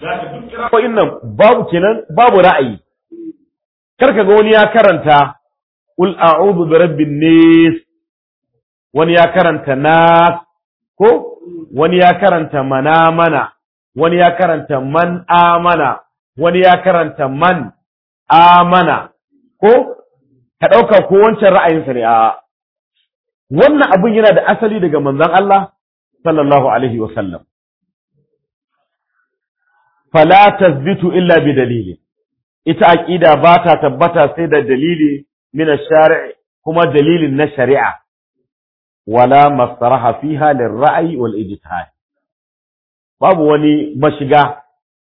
duk kirawoyin nan babu kenan babu ra'ayi karka ga wani ya karanta ul a'udhu bi rabbin nas wani ya karanta nas ko wani ya karanta mana mana wani ya karanta man amana wani ya karanta man amana ko ka ɗauka ko wancan ra'ayinsa ne a wannan abin yana da asali daga manzon Allah sallallahu alaihi wa sallam fala tasbitu illa bi dalili ita aqida ba ta tabbata sai da dalili min ash-shari' kuma dalilin na shari'a wala masaraha fiha lirra'yi wal ijtihad babu wani mashiga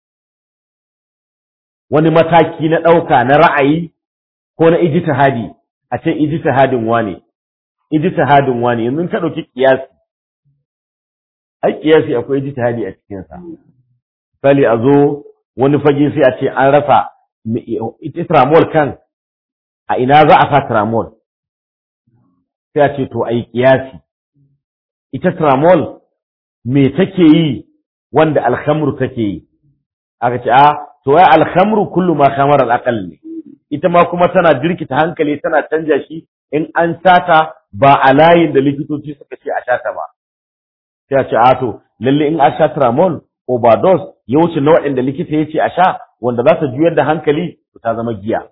wani mataki na ɗauka na ra'ayi ko na ijtihadi a ce ijtihadin wane ijtihadin wane yanzu ka ɗauki kiyasi ai kiyasi akwai ijtihadi a cikin sa misali a zo wani fage sai a ce an rasa ita tramol kan a ina za a sa tramol sai a ce to ai kiyasi ita tramol me take yi wanda alhamru take yi aka ce a to ai alhamru kullu ma khamar al ne ita ma kuma tana jirkita hankali tana canja shi in an sata ba a layin da likitoci suka ce a shata ba sai a ce a to lalle in a sha tramol overdose ya wuce na waɗanda likita ya ce a sha wanda za ta juyar da hankali to ta zama giya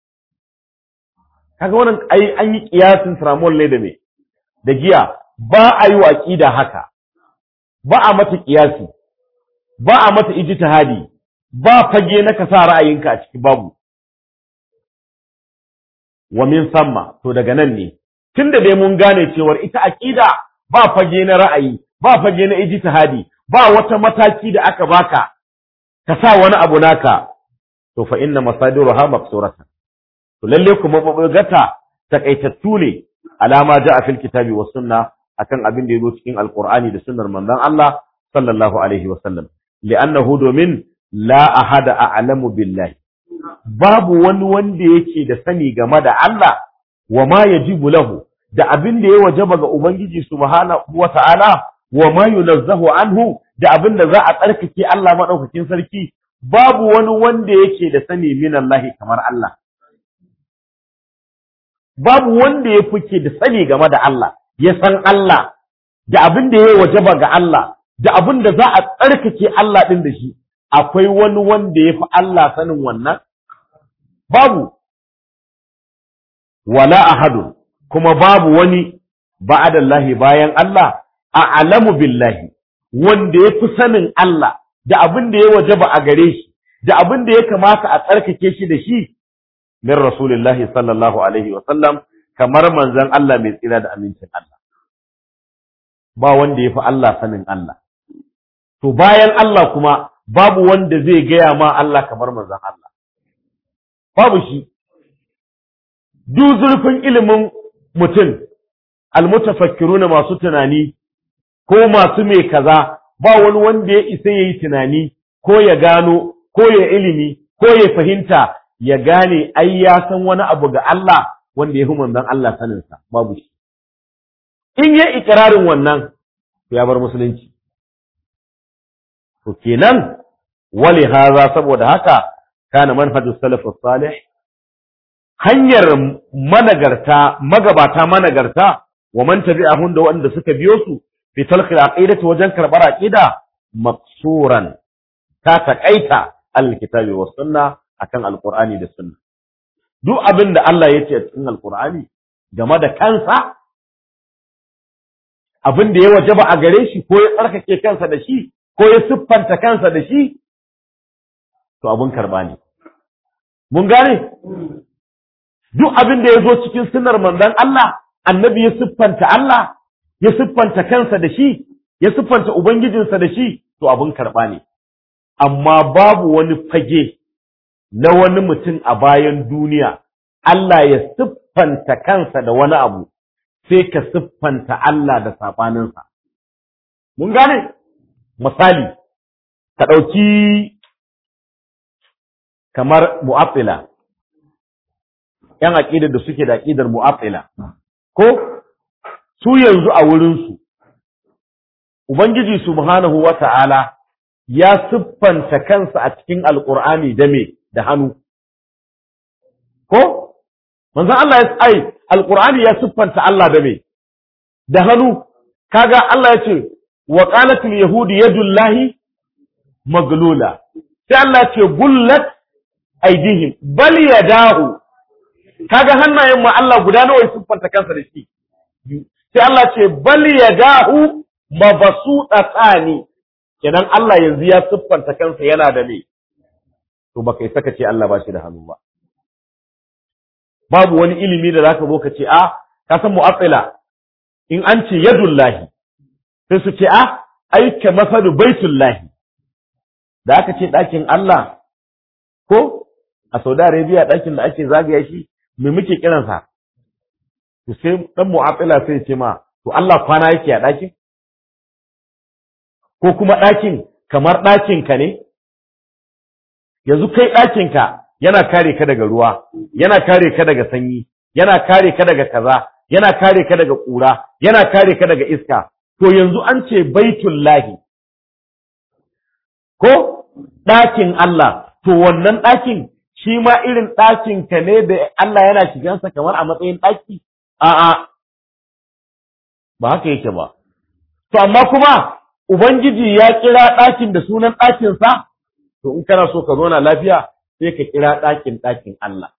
kaga wannan ai an yi kiyasin tramol ne da me da giya ba a yi wa aqida haka ba a mata kiyasi ba a mata ijtihadi ba fage na ka sa ra'ayinka a ciki babu wa min samma to daga nan ne tunda dai mun gane cewar ita aqida ba fage na ra'ayi ba fage na ijtihadi ba wata mataki da aka baka ka sa wani abu naka to fa inna masadiruha maqsuratan to lalle kuma mabugata takaitattu ne alama ja'a fil kitabi was sunna akan abin da yazo cikin alqur'ani da sunnar manzon Allah sallallahu alaihi wa sallam li'annahu domin la ahada a'lamu billahi babu wani wanda yake da sani game da Allah wa ma yajibu lahu da abin da ya wajaba ga ubangiji subhanahu wa ta'ala wa ma yunazzahu anhu da abin da za a tsarkake Allah madaukakin sarki babu wani wanda yake da sani min Allah kamar Allah babu wanda ya fike da sani game da Allah ya san Allah da abin da ya wajaba ga Allah da abin da za a tsarkake Allah din da shi akwai wani wanda ya fi Allah sanin wannan babu wala ahadun kuma babu wani ba'adallahi bayan Allah a'lamu billahi wanda ya fi sanin Allah da abin da ya wajaba a gare shi da abin da ya kamata a tsarkake shi da shi min rasulillahi sallallahu alaihi wa sallam kamar manzon Allah mai tsira da amincin Allah ba wanda ya fi Allah sanin Allah to bayan Allah kuma babu wanda zai gaya ma Allah kamar manzon Allah babu shi duk zurfin ilimin mutum almutafakkiruna masu tunani ko masu mai kaza ba wani wanda ya isa yayi tunani ko ya gano ko ya ilimi ko ya fahimta ya gane ai ya san wani abu ga Allah wanda ya fi manzon Allah saninsa babu shi in ya ikirarin wannan to ya bar musulunci to kenan wali haza saboda haka kana manhajus salafus salih hanyar managarta magabata managarta wa man tabi'ahum da wanda suka biyo su fi talqil aqidati wajen karbar aqida maqsuran ta takaita alkitabi was sunna akan alqur'ani da sunna duk abin da Allah ya ce a cikin alqur'ani game da kansa abin da ya wajaba a gare shi ko ya tsarkake kansa da shi ko ya siffanta kansa da shi to abin karba ne mun gane duk abin da ya zo cikin sunnar manzon Allah annabi ya siffanta Allah ya siffanta kansa da shi ya siffanta ubangijinsa da shi to abin karba ne amma babu wani fage na wani mutum a bayan duniya Allah ya siffanta kansa da wani abu sai ka siffanta Allah da saɓaninsa. Mun gane? Misali, ka ɗauki kamar mu'affila, ‘yan aƙidar da suke da aƙidar mu'affila, ko su yanzu a wurinsu, Ubangiji Subhanahu wa ta'ala ya siffanta kansa a cikin alqur'ani da me da hannu ko manzon Allah ya ai alqur'ani ya siffanta Allah da me da hannu kaga Allah ya ce wa qalatil yahudu yadullahi maglula sai Allah ya ce gullat aidihim bal yadahu kaga hannayen mu Allah guda nawa ya siffanta kansa da shi sai Allah ce bal yadahu mabsutatani kenan Allah yanzu ya siffanta kansa yana da me to baka yi saka ce Allah ba shi da hannu ba babu wani ilimi da zaka zo ka ce a ka san mu'attila in an ce yadullahi sai su ce a ai ka masalu baitullahi da aka ce ɗakin Allah ko a Saudi Arabia ɗakin da ake zagaya shi me muke kiransa to sai dan mu'attila sai ce ma to Allah kwana yake a ɗakin ko kuma ɗakin kamar ɗakin ka ne yanzu kai ɗakin ka yana kare ka daga ruwa yana kare ka daga sanyi yana kare ka daga kaza yana kare ka daga ƙura yana kare ka daga iska to yanzu an ce baitullahi ko ɗakin Allah to wannan ɗakin shi ma irin ɗakin ka ne da Allah yana shigansa kamar a matsayin ɗaki a'a ba haka yake ba to amma kuma ubangiji ya kira ɗakin da sunan ɗakinsa to in kana so ka zauna lafiya sai ka kira ɗakin ɗakin Allah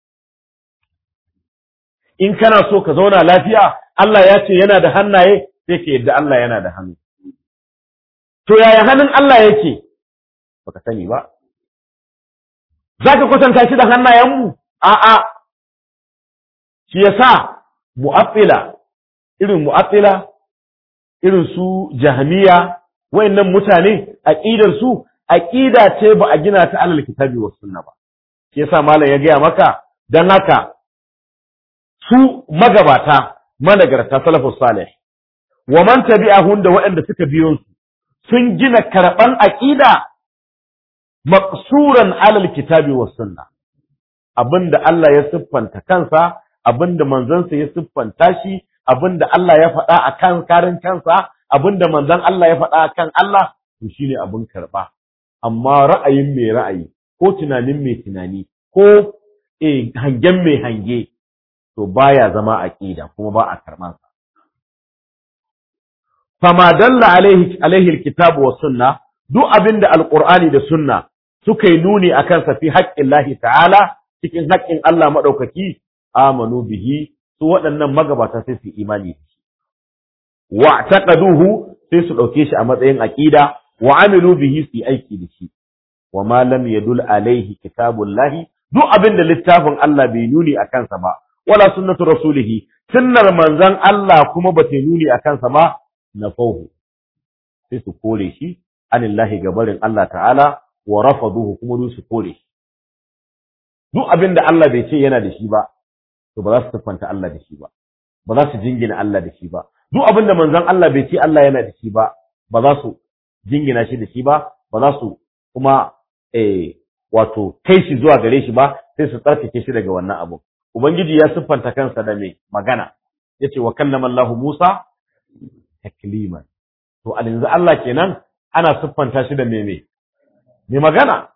in kana so ka zauna lafiya Allah ya ce yana da hannaye sai ka yadda Allah yana da hannu to yaya hannun Allah yake baka sani ba za ka kwatanta shi da hannayenmu a'a shi yasa mu'attila irin mu'attila irin su jahmiya wayannan mutane aqidar su aqida ce ba a gina ta alal kitabi was sunna ba shi yasa malam ya gaya maka dan haka su magabata managarta salafus salih wa man tabi'ahum da waɗanda suka biyo su sun gina karɓan aqida maqsuran alal kitabi was sunna abinda Allah ya siffanta kansa abinda manzansa ya siffanta shi abinda Allah ya faɗa a kan karin kansa abinda manzon Allah ya faɗa a kan Allah to shine abin karɓa amma ra'ayin mai ra'ayi ko tunanin mai tunani ko eh hangen mai hange to baya zama aqida kuma ba a karɓan sa fama dalla alaihi alaihi alkitabu was sunna duk abinda alqur'ani da sunna suka yi nuni akan sa fi haqqillahi ta'ala cikin haƙƙin Allah madaukaki amanu bihi su waɗannan magabata sai su imani da shi wa taqaduhu sai su ɗauke shi a matsayin aqida wa amilu bihi su aiki da shi wa ma lam yadul alaihi kitabullahi duk abin da littafin Allah bai nuni a kansa ba wala sunnatu rasulihi sunnar manzon Allah kuma ba ta nuni a kansa ba na fauhu sai su kore shi anillahi gabarin Allah ta'ala wa rafaduhu kuma su kore shi duk abin da Allah bai ce yana da shi ba to ba za su siffanta Allah da shi ba ba za su jingina Allah da shi ba duk abin da manzon Allah bai ce Allah yana da shi ba ba za su jingina shi da shi ba ba za su kuma eh wato kai shi zuwa gare shi ba sai su tsarkake shi daga wannan abu ubangiji ya siffanta kansa da mai magana yace wa kallama Allah Musa takliman to a yanzu Allah kenan ana siffanta shi da me me me magana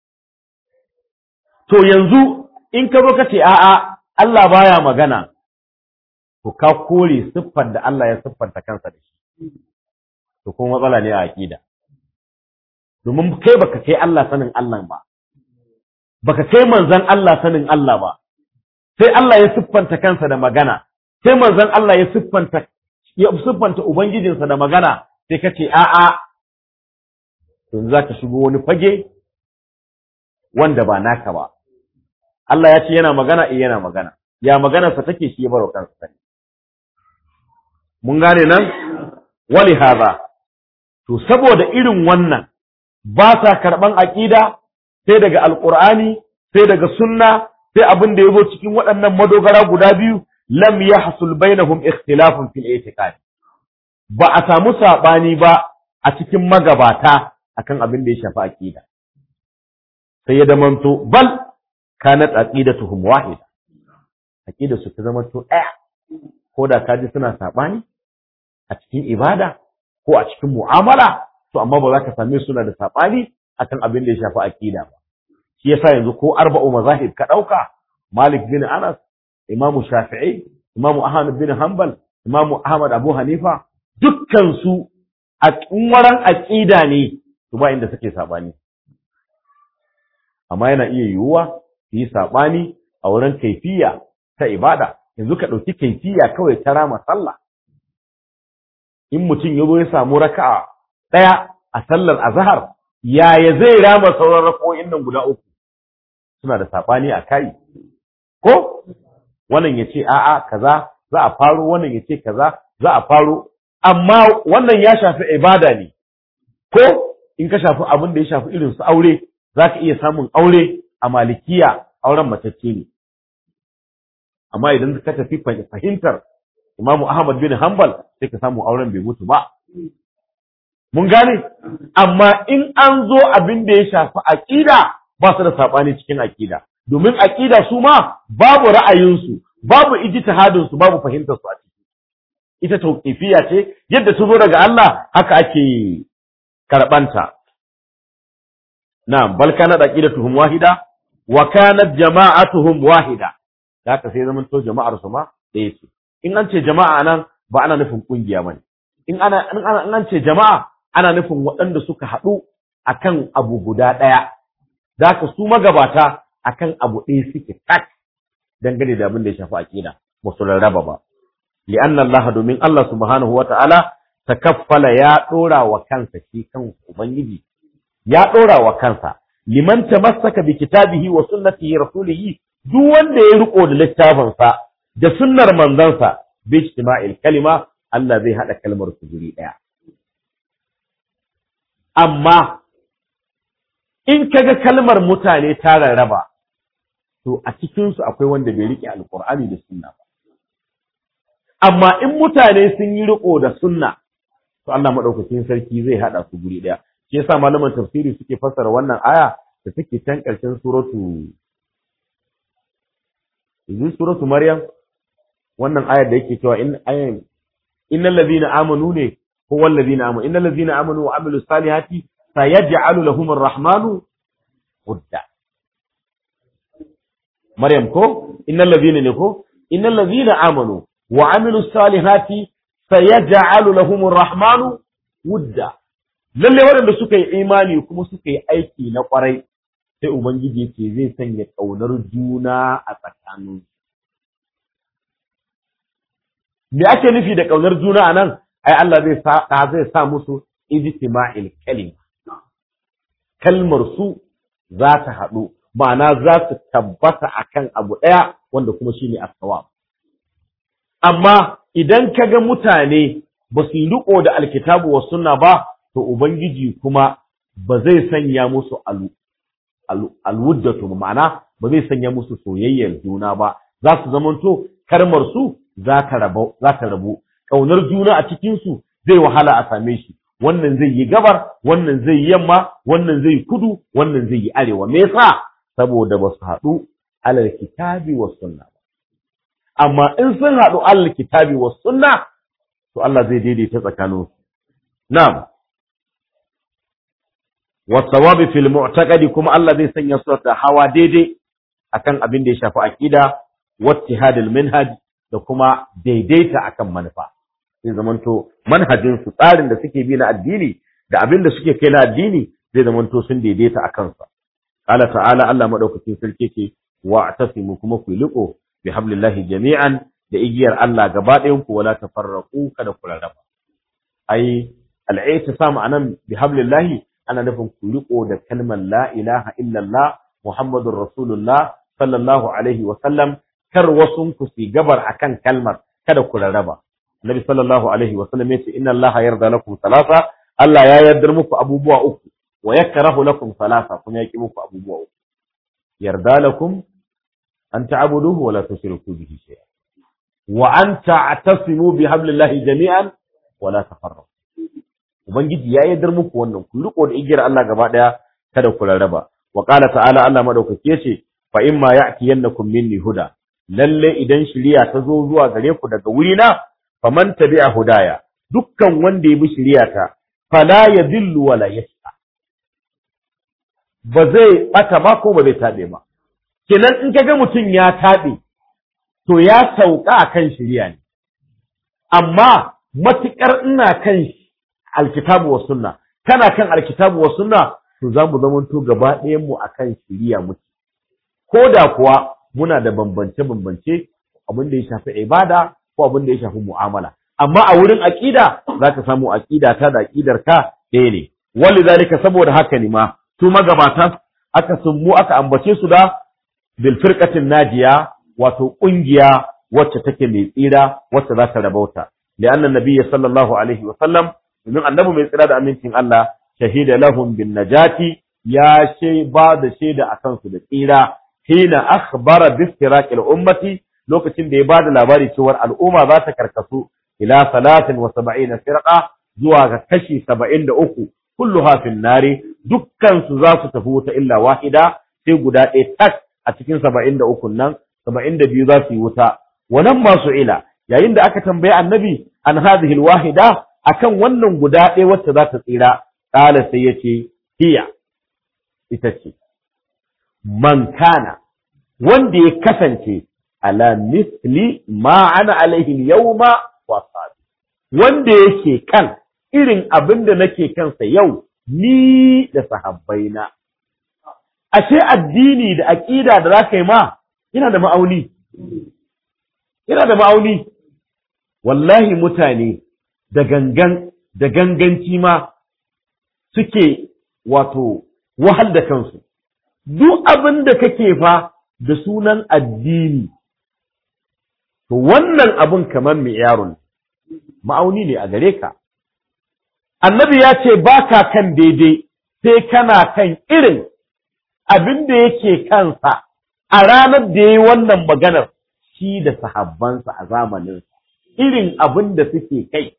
to yanzu in ka zo ka ce a'a Allah baya magana to ka kore siffar da Allah ya siffanta kansa da shi to kuma matsala ne a aqida domin kai baka kai Allah sanin Allah ba baka kai manzon Allah sanin Allah ba sai Allah ya siffanta kansa da magana sai manzon Allah ya siffanta ya siffanta ubangijinsa da magana sai ka ce a'a to za ka shigo wani fage wanda ba naka ba Allah ya ce yana magana eh yana magana ya maganarsa take shi ya baro kansa sani mun gane nan wali haza to saboda irin wannan ba sa karban aqida sai daga alqur'ani sai daga sunna sai abin da yazo cikin waɗannan madogara guda biyu lam yahsul bainahum ikhtilafun fil i'tiqad ba a samu sabani ba a cikin magabata akan abin da ya shafi aqida sai ya damanto bal kanat aqidatuhum wahida aqida su ta zama to ɗaya ko da kaji suna sabani a cikin ibada ko a cikin mu'amala to amma ba za ka same suna da saɓani akan abin da ya shafi aqida ba shi yasa yanzu ko arba'u mazahib ka ɗauka Malik bin Anas Imam Shafi'i Imam Ahmad bin Hanbal Imam Ahmad Abu Hanifa dukkan su a waran aqida ne to ba inda suke saɓani amma yana iya yiwuwa su yi saɓani a wurin kaifiya ta ibada yanzu ka ɗauki kaifiya kawai ta rama sallah in mutum ya zo ya samu raka'a ɗaya a sallar azhar yaya zai rama sauran rako'in nan guda uku suna da saɓani a kai ko wannan ya ce a'a kaza za a faro wannan ya ce kaza za a faro amma wannan ya shafi ibada ne ko in ka shafi abin da ya shafi irin su aure za ka iya samun aure a malikiya auren matacce ne amma idan ka tafi fahimtar Imam Ahmad bin Hanbal sai ka samu auren bai mutu ba mun gane amma in an zo abin da ya shafi aqida ba su da sabani cikin aqida domin aqida su ma babu ra'ayinsu babu ijtihadin su babu fahimtar su a ciki ita tauqifiyya ce yadda su zo daga Allah haka ake karbanta na'am bal kana aqidatuhum wahida wa kanat jama'atuhum wahida haka sai zaman to jama'ar su ma ɗaya ce in an ce jama'a nan ba ana nufin kungiya bane in ana in an ce jama'a ana nufin waɗanda suka haɗu akan abu guda ɗaya zaka su magabata akan abu ɗaya suke tak dangane da abin da ya shafi aqida ba su rarraba ba li'anna Allah domin Allah subhanahu wata'ala takaffala ya ɗora wa kansa shi kan ubangiji ya ɗora wa kansa liman tamassaka bi kitabihi wa sunnatihi rasulihi duk wanda ya riko da littafinsa da sunnar manzansa bi ijtima'il kalima Allah zai hada kalmar su guri daya amma in kaga kalmar mutane ta rarraba to a cikin su akwai wanda bai rike alqur'ani da sunna ba amma in mutane sun yi riko da sunna to Allah madaukakin sarki zai hada su guri daya shi yasa malaman tafsiri suke fassara wannan aya da take can ƙarshen suratu yanzu suratu maryam wannan ayar da yake cewa in ayan innal ladina amanu ne ko wal ladina amanu innal ladina amanu wa amilu salihati sayaj'alu lahum ar-rahmanu wudda maryam ko innal ladina ne ko innal ladina amanu wa amilu salihati sayaj'alu lahum ar-rahmanu wudda lalle waɗanda suka yi imani kuma suka yi aiki na ƙwarai sai ubangiji yake zai sanya ƙaunar juna a tsakanin me ake nufi da ƙaunar juna a nan ai Allah zai sa zai sa musu ijtima'il kalima kalmar su za ta haɗu ma'ana za su tabbata akan abu ɗaya wanda kuma shine as-sawab amma idan kaga mutane ba su yi riko da alkitabu wa sunna ba to Ubangiji kuma ba zai sanya musu alwuddatu ma'ana ba zai sanya musu soyayyar juna ba za su zamanto karmar su za ta rabu ƙaunar juna a cikinsu zai wahala a same shi wannan zai yi gabar wannan zai yi yamma wannan zai yi kudu wannan zai yi arewa me yasa saboda ba su haɗu alal kitabi wa sunna ba amma in sun haɗu alal kitabi wa sunna to Allah zai daidaita tsakaninsu na'am wasawabi fil mu'taqadi kuma Allah zai sanya su da hawa daidai akan abin da ya shafi aqida wattihadul minhaj da kuma daidaita akan manufa zai zamanto manhajin su tsarin da suke bi na addini da abin da suke kai na addini zai zamanto sun daidaita akan sa qala ta'ala Allah madaukakin sarki ce wa atasimu kuma ku liko bi hablillahi jami'an da igiyar Allah gaba ɗayan ku wala tafarraqu kada ku rarraba ai al-i'tisam anan bi hablillahi ana nufin ku riko da kalmar la ilaha illallah muhammadur rasulullah sallallahu alaihi wa sallam kar wasun ku si gabar akan kalmar kada ku rarraba nabi sallallahu alaihi wa sallam yace inna allaha yarda lakum salasa Allah ya yardar muku abubuwa uku wa yakrahu lakum salasa kuma yaki muku abubuwa uku yarda lakum an ta'buduhu wa la tushriku bihi shay'a wa an ta'tasimu bihablillahi jami'an wa la tafarraqu Ubangiji ya yadar muku wannan ku riko da igiyar Allah gaba daya kada ku rarraba wa qala ta'ala Allah madaukaki yace fa imma ya'tiyannakum minni huda lalle idan shiriya ta zo zuwa gare ku daga wuri na faman tabi'a hudaya dukkan wanda ya bi shiriya ta fala yadhillu wala yashqa ba zai bata ba ko ba zai tabe ba kenan in kaga mutum ya tabe to ya sauka akan shari'a ne amma matukar ina kan alkitabu wa sunna kana kan alkitabu wa sunna to za mu zamanto gaba ɗayan mu akan shari'a muke ko da kuwa muna da bambance bambance abin da ya shafi ibada ko abin da ya shafi mu'amala amma a wurin aqida zaka samu aqida ta da aqidar ka ɗaya ne walidhalika saboda haka ne ma su magabata aka summu aka ambace su da bil firqatin najiya wato kungiya wacce take mai tsira wacce za ta rabauta li'anna nabiyyi sallallahu alaihi wa sallam domin annabi mai tsira da amincin Allah shahida lahum bin najati ya she ba da shaida akan su da tsira hina akhbara bi istiraqil ummati lokacin da ya bada labari cewa al'umma za ta karkasu ila salatin wa saba'ina firqa zuwa ga kashi saba'in da uku kulluha fin nari dukkan su za su tafi wuta illa wahida sai guda ɗaya tak a cikin saba'in da uku nan saba'in da biyu za su yi wuta wannan masu ila yayin da aka tambayi annabi an hadhihi wahida akan wannan guda ɗaya wacce za ta tsira qala sai yace hiya ita ce man kana wanda ya kasance ala misli ma ana alaihi yawma wa wanda yake kan irin abin da nake kansa yau ni da sahabbaina ashe addini da aqida da zaka yi ma ina da ma'auni ina da ma'auni wallahi mutane da gangan da ganganci ma suke wato wahal da kansu duk abin da kake fa da sunan addini to wannan abin kamar mai yaron ma'auni ne a gare ka annabi ya ce ba ka kan daidai sai kana kan irin abin da yake kansa a ranar da ya yi wannan maganar shi da sahabbansa a zamaninsa irin abin da suke kai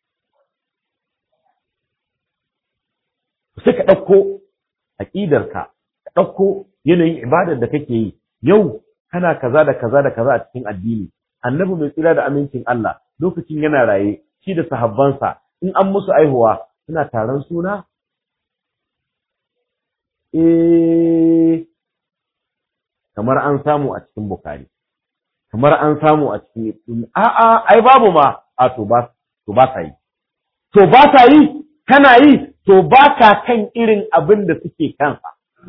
sai ka ɗauko aƙidarka ka ɗauko yanayin ibadar da kake yi yau kana kaza da kaza da kaza a cikin addini annabi mai tsira da amincin Allah lokacin yana raye shi da sahabbansa in an musu aihuwa suna taron suna eh kamar an samu a cikin bukari kamar an samu a cikin a'a ai babu ma a to ba to ba sa yi to ba sa yi kana yi to ba ka kan irin abin da suke kansa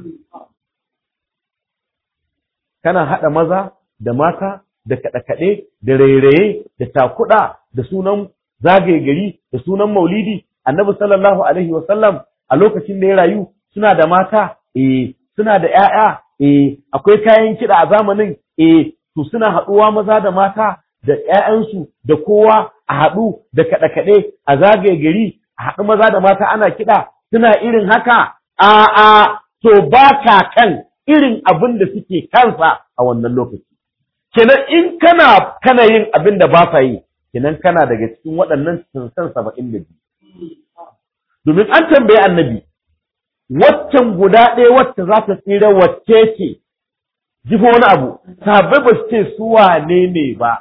kana haɗa maza da mata da kaɗe-kaɗe da rairaye da takuɗa da sunan zagaye gari da sunan maulidi annabi sallallahu alaihi wasallam a lokacin da ya rayu suna da mata eh suna da ƴaƴa eh akwai kayan kiɗa a zamanin eh to suna haɗuwa maza da mata da ƴaƴansu da kowa a haɗu da kaɗe-kaɗe a zagaye gari a haɗu maza da mata ana kiɗa suna irin haka a'a to ba ka kan irin abin da suke kansa a wannan lokaci kenan in kana kana yin abin da ba sa yi kenan kana daga cikin waɗannan sansan saba'in da biyu domin an tambayi annabi waccan guda ɗaya wacce za ta tsira wacce ce jifo wani abu sahabbai ba su ce su wane ne ba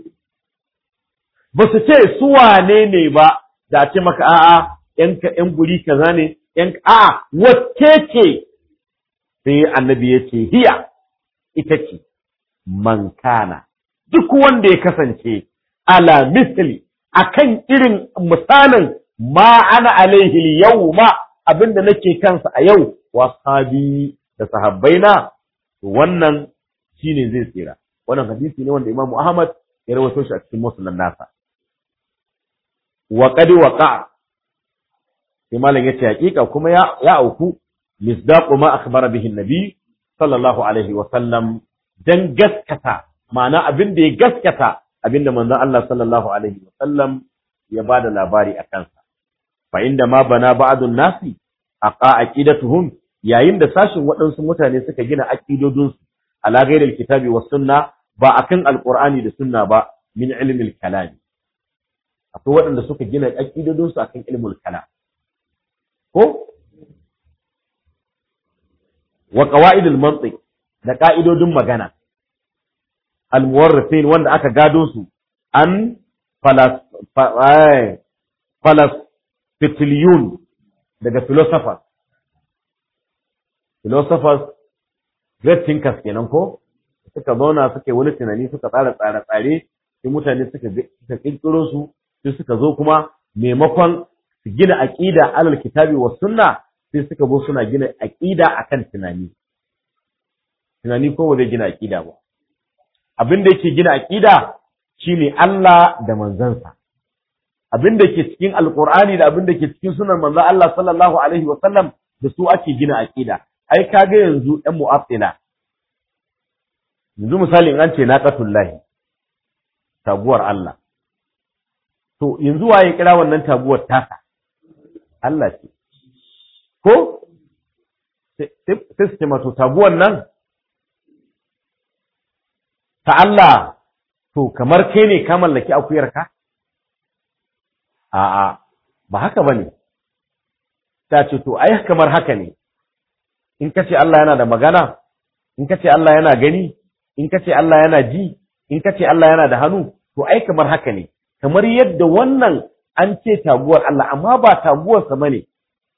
ba su ce su wane ne ba da ce maka a'a yan yan guri kaza ne yan a'a wacce ce sai annabi ya ce hiya ita ce man kana duk wanda ya kasance ala misli akan irin misalin ma ana alaihi yawma abinda nake kansa a yau wa sahabi da sahabbaina wannan shine zai tsira wannan hadisi ne wanda Imam Ahmad ya rawaito shi a cikin musnad nasa wa qad waqa sai malam yace hakika kuma ya ya auku misdaqu ma akhbara bihi an-nabi sallallahu alaihi wa sallam dan gaskata ma'ana abin da ya gaskata abin da manzon Allah sallallahu alaihi wa sallam ya bada labari a kansa fa inda ma bana ba'dun nasi aqa aqidatuhum yayin da sashin waɗansu mutane suka gina aqidodin su ala ghairil kitabi was sunna ba akan alqur'ani da sunna ba min ilmil kalam akwai waɗanda suka gina aqidodin su akan ilmul kalam ko wa qawaidul mantiq da ka'idodin magana al-muwarrithin wanda aka gado su an falas falas fitiliyun daga philosophers philosophers great thinkers kenan ko suka zauna suka yi wani tunani suka tsara tsare-tsare sai mutane suka suka kirkiro su sai suka zo kuma maimakon su gina aqida alal kitabi was sunna sai suka zo suna gina aqida akan tunani tunani ko ba zai gina aqida ba abin da yake gina aqida shine Allah da manzansa abin da ke cikin alqur'ani da abin da ke cikin sunan manzon Allah sallallahu alaihi wasallam da su ake gina aqida ai kaga yanzu ɗan mu'attila yanzu misali in an ce naqatullahi taguwar Allah to yanzu waye kira wannan taguwar tasa Allah ce ko sai su ce mato taguwar nan ta Allah to kamar kai ne ka mallaki akuyarka a'a ba haka bane ta ce to ai kamar haka ne in kace Allah yana da magana in kace Allah yana gani in kace Allah yana ji in kace Allah yana da hannu to ai kamar haka ne kamar yadda wannan an ce taguwar Allah amma ba taguwar sa bane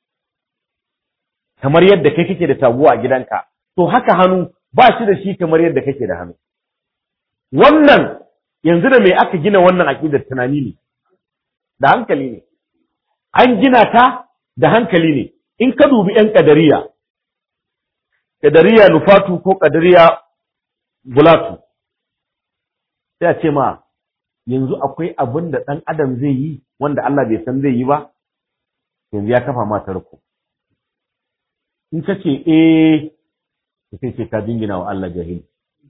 kamar yadda kai kake da taguwa a gidanka to haka hannu ba shi da shi kamar yadda kake da hannu wannan yanzu da me aka gina wannan aqidar tunani ne da hankali ne an gina ta da hankali ne in ka dubi yan kadariya kadariya nufatu ko kadariya bulatu sai a ce ma yanzu akwai abin da ɗan adam zai yi wanda Allah bai san zai yi ba yanzu ya kafa mata riko in ka ce eh sai ce ka dingina wa Allah jahil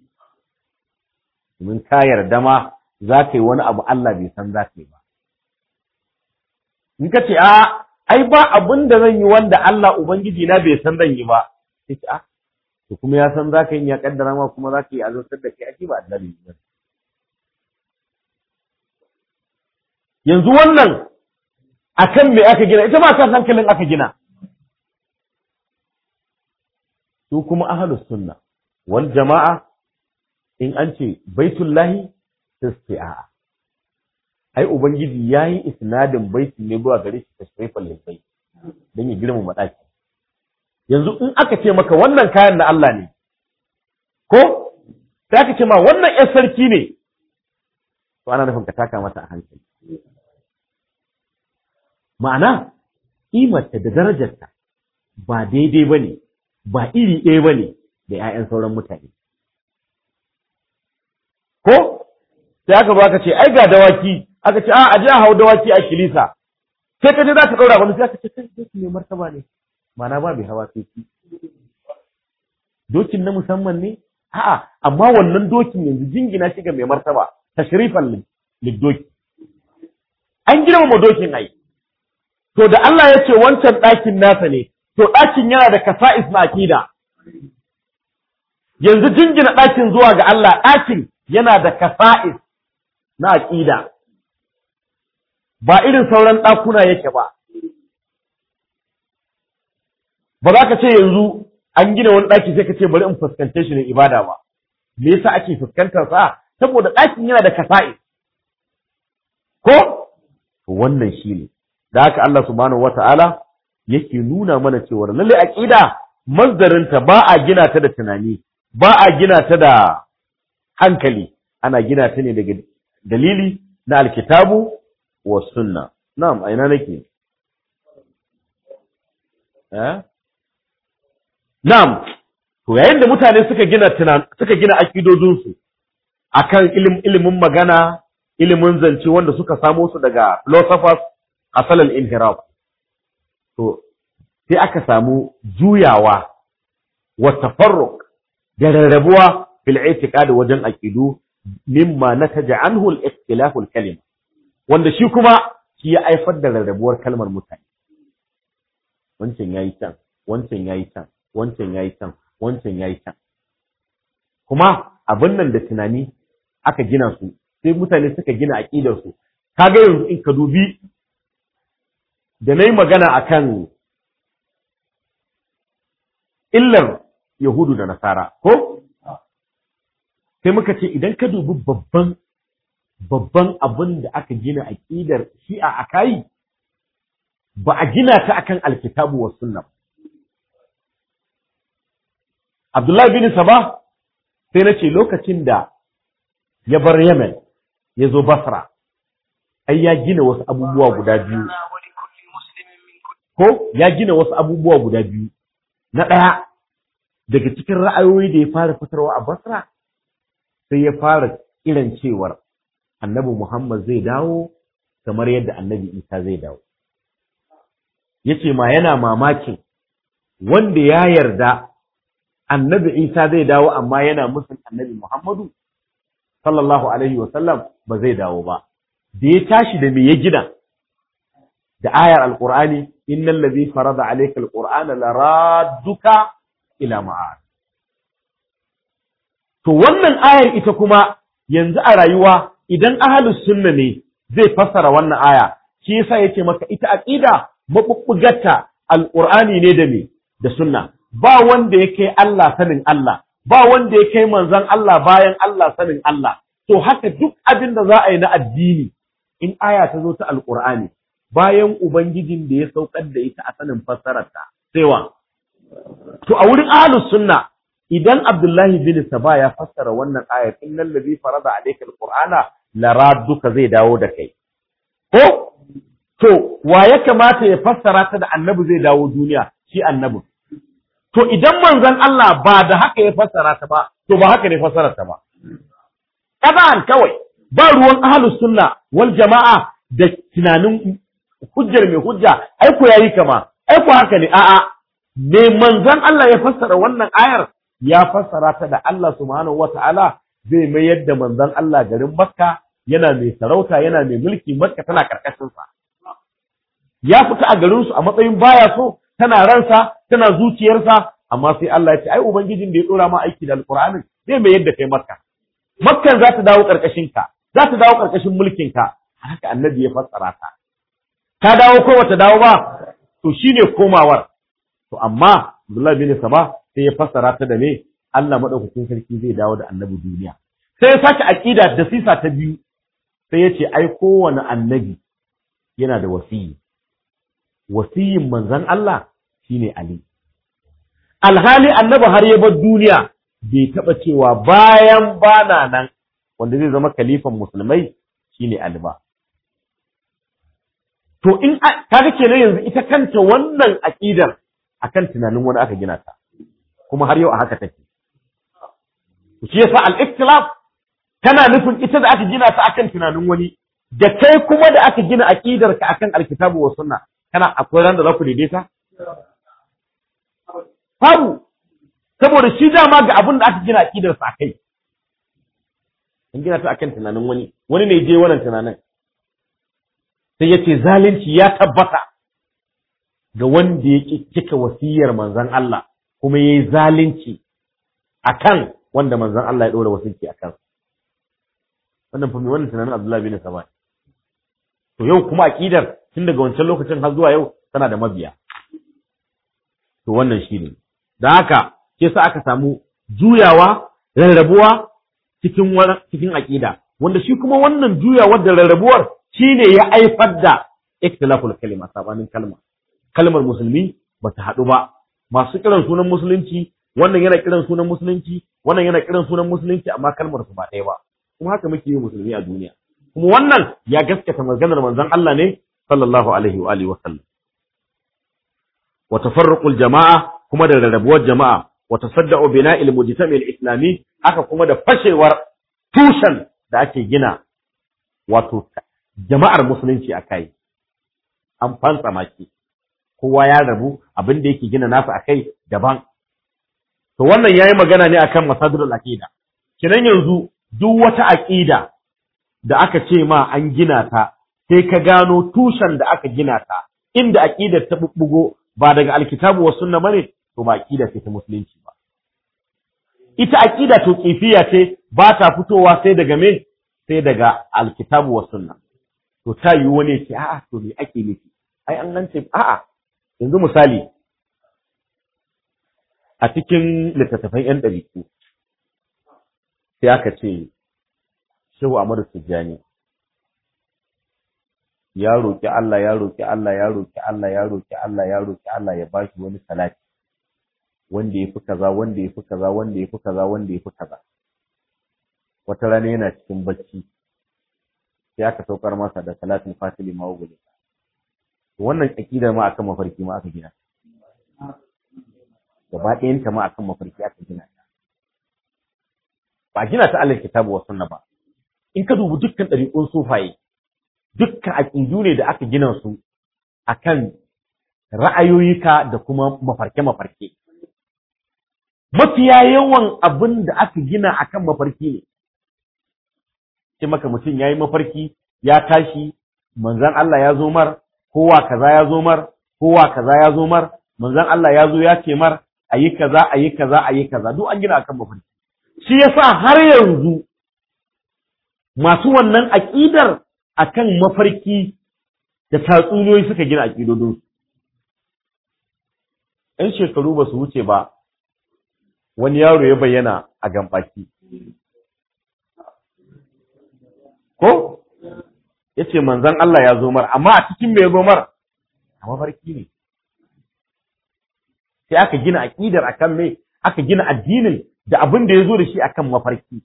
domin ka yarda ma za ka yi wani abu Allah bai san za ka yi ba in ka ce a ai ba abin da zan yi wanda Allah ubangiji na bai san zan yi ba sai ce a to kuma ya san za ka yi ya kaddara ma kuma za ka yi azurtar da kai ake ba annabi ba yanzu wannan akan me aka gina ita ma kan hankalin aka gina su kuma ahlus sunna wal jama'a in an ce baitullahi sai a'a ai ubangiji yayi isnadin baiti ne zuwa gare shi tashrifal lil bait dan ya girma madaki yanzu in aka ce maka wannan kayan na Allah ne ko sai aka ce ma wannan ƴan sarki ne to ana nufin ka taka mata a hankali ma'ana ƙimarta da darajarta ba daidai ba ne ba iri ɗaya ba ne da ‘ya'yan sauran mutane ko sai aka zo aka ce ai ga dawaki aka ce a a je a hau dawaki a kilisa sai ka je za ka ɗaura wani sai aka ce kai doki ne martaba ne ma'ana ba bai hawa sai ki dokin na musamman ne a'a amma wannan dokin yanzu jingina shi ga mai martaba tashrifan liddoki an girmama dokin ai to da Allah ya ce wancan ɗakin nasa ne to ɗakin yana da kasa'is na akida yanzu jingina ɗakin zuwa ga Allah ɗakin yana da kasa'is na aƙida ba irin sauran ɗakuna yake ba ba za ka ce yanzu an gina wani ɗaki sai ka ce bari in fuskance shi ne ibada ba me yasa ake fuskantar sa saboda ɗakin yana da kasa'i ko wannan shi ne da haka Allah subhanahu wata'ala yake nuna mana cewa lalle aqida mazdarinta ba a gina ta da tunani ba a gina ta da hankali ana gina ta ne daga dalili na alkitabu wa sunna na'am a ina nake eh na'am to yayin da mutane suka gina tunan suka gina akidodinsu akan ilimin magana ilimin zance wanda suka samo su daga philosophers asalin inhiraf to sai aka samu juyawa wa tafarruq da rarrabuwa fil i'tiqad wajen aqidu mimma nataja anhu al-ikhtilaf al-kalima wanda shi kuma shi ya haifar da rarrabuwar kalmar mutane wancan yayi can wancan yayi can wancan yayi can wancan yayi can kuma abin nan da tunani aka gina su sai mutane suka gina aqidar su kaga yanzu in ka dubi da nayi magana akan illar yahudu da nasara ko sai muka ce idan ka dubi babban babban abin da aka gina aqidar shi'a akai ba a gina ta akan alkitabu wa sunna Abdullahi bin Saba sai na ce lokacin da ya bar Yemen ya zo Basra ai ya gina wasu abubuwa guda biyu ko ya gina wasu abubuwa guda biyu na ɗaya daga cikin ra'ayoyi da ya fara fitarwa a Basra sai ya fara kiran cewar annabi Muhammad zai dawo kamar yadda annabi Isa zai dawo yace ma yana mamakin wanda ya yarda annabi Isa zai dawo amma yana musun annabi Muhammadu sallallahu alaihi wa sallam ba zai dawo ba da ya tashi da me ya gina da ayar alqur'ani innal ladhi farada alayka alqur'ana laradduka ila ma'ad to wannan ayar ita kuma yanzu a rayuwa idan ahlus sunna ne zai fassara wannan aya shi yasa yace maka ita aqida mabubbugarta alqur'ani ne da me da sunna ba wanda ya kai Allah sanin Allah ba wanda ya kai manzon Allah bayan Allah sanin Allah to haka duk abin da za a yi na addini in aya ta zo ta alqur'ani bayan ubangijin da ya saukar da ita a sanin fassararta sai wa to a wurin ahlus sunna idan Abdullahi bin Saba ya fassara wannan ayar innal ladhi farada alayka alqur'ana laradduka zai dawo da kai ko to wa ya kamata ya fassara ta da annabi zai dawo duniya shi annabi to idan manzon Allah ba da haka ya fassara ta ba to ba haka ne fassarar ta ba kadan kawai ba ruwan ahlus sunna wal jama'a da tunanin hujjar mai hujja ai ko yayi kama ai ko haka ne a'a me manzon Allah ya fassara wannan ayar ya fassara ta da Allah subhanahu wata'ala zai mayar da manzon Allah garin Makka yana mai sarauta yana mai mulki Makka tana karkashin sa ya fita a garin su a matsayin baya so tana ransa tana zuciyarsa amma sai Allah ya ce ai ubangijin da ya dora ma aiki da alqur'anin zai mayar da kai Makka Makkan za ta dawo karkashin ka za ta dawo karkashin mulkin ka haka annabi ya fassara ta ta dawo ko bata dawo ba to shine komawar to amma Abdullahi bin Saba sai ya fassara ta da me Allah madaukakin sarki zai dawo da annabi duniya sai ya sake aqida da sisa ta biyu sai ya ce ai kowane annabi yana da wasiyi wasiyin manzon Allah shine Ali alhali annabi har ya bar duniya bai taba cewa bayan bana nan wanda zai zama kalifan musulmai shine Ali ba to in kaga kenan yanzu ita kanta wannan aqidar akan tunanin wani aka gina ta kuma har yau a haka take shi yasa al-ikhtilaf tana nufin ita da aka gina ta akan tunanin wani da kai kuma da aka gina aqidar ka akan alkitabu wa sunna kana akwai ran da za ku daidaita babu saboda shi dama ga abin da aka gina aqidar sa akai an gina ta akan tunanin wani wani ne je wannan tunanin sai yace zalunci ya tabbata ga wanda ya cika wasiyar manzon Allah kuma yayi zalunci akan wanda manzon Allah ya dora wasiyyi akan wannan fa me wannan tunanin Abdullahi bin Saba to yau kuma aqidar tun daga wancan lokacin har zuwa yau tana da mabiya to wannan shine da haka ke sa aka samu juyawa rarrabuwa cikin cikin aqida wanda shi kuma wannan juyawar da rarrabuwar shine ya aifar da ikhtilaful kalima sabanin kalma kalmar musulmi ba ta haɗu ba masu kiran sunan musulunci wannan yana kiran sunan musulunci wannan yana kiran sunan musulunci amma kalmar su ba ɗaya ba kuma haka muke yi musulmi a duniya kuma wannan ya gaskata maganar manzon Allah ne sallallahu alaihi wa alihi wa sallam wa tafarruqul jama'a kuma da rarrabuwar jama'a wa tasadda'u bina'il mujtami al-islami haka kuma da fashewar tushen da ake gina wato jama'ar musulunci a kai an fansa maki kowa ya rabu abin da yake gina nasa a kai daban to wannan yayi magana ne akan masadrul aqida kinan yanzu duk wata aqida da aka ce ma an gina ta sai ka gano tushen da aka gina ta inda aqidar ta bubbugo ba daga alkitabu was sunna bane to ba aqida ce ta musulunci ba ita aqida to kifiya ce ba ta fitowa sai daga me sai daga alkitabu was sunna to ta yi wani ce a'a to me ake nufi ai an gance a'a yanzu misali a cikin littattafan yan ɗariku sai aka ce shehu Ahmadu Tijjani ya roki Allah ya roki Allah ya roki Allah ya roki Allah ya roki Allah ya bashi wani salati wanda yafi kaza wanda yafi kaza wanda yafi kaza wanda yafi kaza wata rana yana cikin bacci sai aka saukar masa da salatin fatili mawuguli wannan aqidar ma akan mafarki ma aka gina gaba ɗayan ta ma akan mafarki aka gina ta ba gina ta alal kitabu wa sunna ba in ka dubi dukkan ɗariƙun sufaye dukkan aƙidu ne da aka gina su akan ra'ayoyika da kuma mafarke-mafarke mafiya yawan abin da aka gina akan mafarki ne ce maka mutum ya yi mafarki ya tashi manzan Allah ya zo mar kowa kaza ya zo mar kowa kaza ya zo mar manzan Allah ya zo ya ce mar ayi kaza ayi kaza ayi kaza duk an gina akan mafarki shi yasa har yanzu masu wannan aƙidar akan mafarki da tatsuniyoyi suka gina aƙidodin ‘yan shekaru ba su wuce ba wani yaro ya bayyana a gambaki ko ya ce manzan Allah ya zo mar amma a cikin mai zo mar a mafarki ne sai aka gina aƙidar akan me aka gina addinin da abin da ya zo da shi akan mafarki